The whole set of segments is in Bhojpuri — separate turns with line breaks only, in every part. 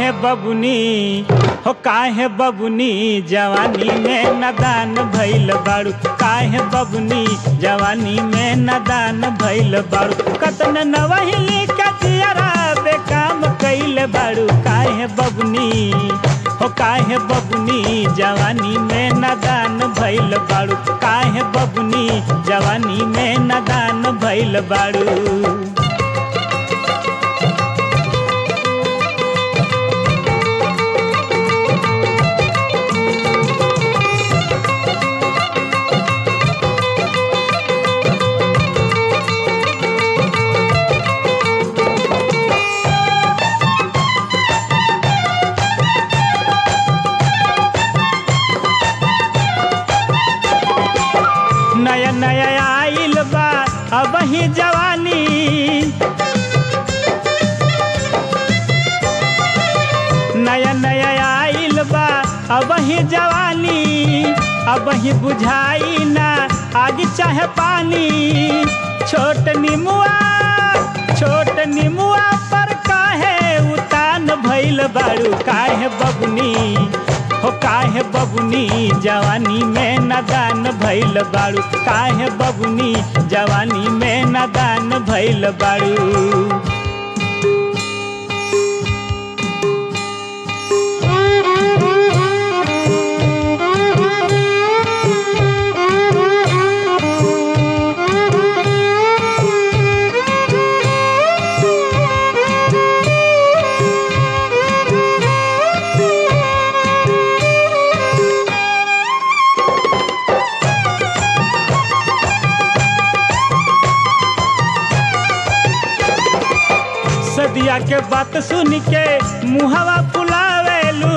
काहे बबुनी हो काहे बबुनी जवानी में नदान भइल बाड़ू काहे बबुनी जवानी में नदान भइल बाड़ू कतन नवहिली कतियरा बेकाम कइल बाड़ू काहे बबुनी हो काहे बबुनी जवानी में नदान भइल बाड़ू काहे बबुनी जवानी में नदान भइल बाड़ू नया नया आइल बा अब ही जवानी नया नया आइल बा अब ही जवानी अब ही बुझाई ना आग चाहे पानी छोट निमुआ छोट निमुआ पर काहे उतान भइल बाड़ू काहे बबुनी हो काहे बबुनी जवानी में नदान भइल बाड़ू काहे बबुनी जवानी में नदान भइल बाड़ू सदिया के बात सुन के मुहवा फुलावेलू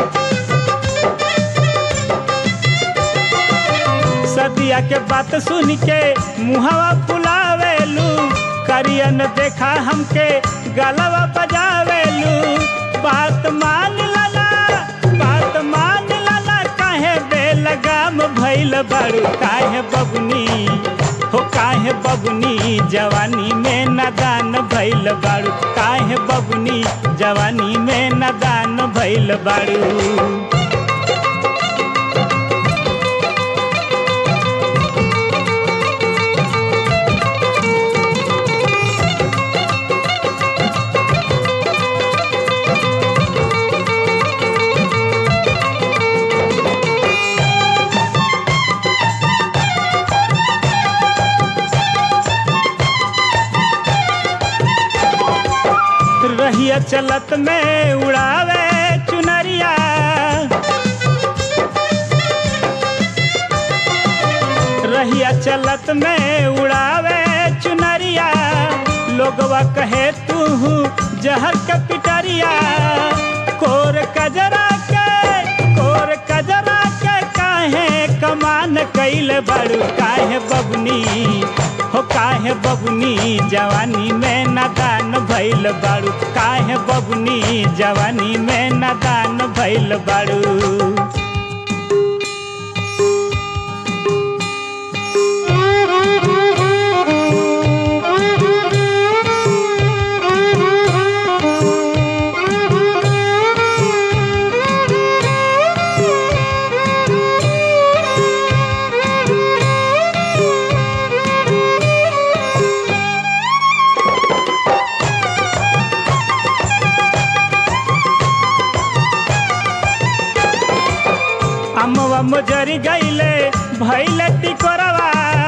सदिया के बात सुन के मुहवा फुलावेलू करियन देखा हमके गलवा बजावेलू बात मान लला बात मान लला काहे बेलगाम भइल बाड़ू काहे बबुनी हो काहे बबुनी जवानी में नदान भइल बाड़ू काहे बबुनी जवानी में नदान भइल बाड़ू रहिया चलत में उड़ावे चुनरिया रहिया चलत में उड़ावे चुनरिया लोगवा कहे तू जहर के पिटरिया कोर कजरा के कोर कजरा के काहे कमान कैल बड़ू काहे बबनी हो काहे बबुनी जवानी में नदान भइल बाड़ू काहे बबुनी जवानी में नदान भइल बाड़ू अमवा मुजरी गईले भइले टिकोरवा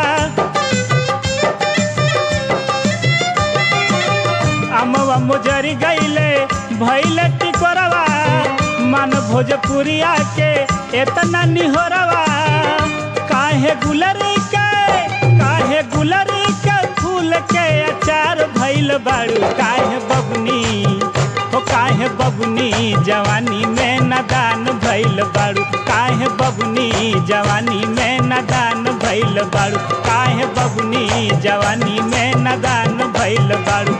अमवा मुजरी गईले भइले टिकोरवा मन भोजपुरिया के एतना निहोरवा काहे गुलरी के काहे गुलरी के फूल के अचार भइल बाड़ू काहे बबनी हो काहे बबनी जवानी में नदान भइल बाड़ू काहे बबनी जवानी में नदान भइल बाड़ू काहे बबनी जवानी में नदान भइल बाड़ू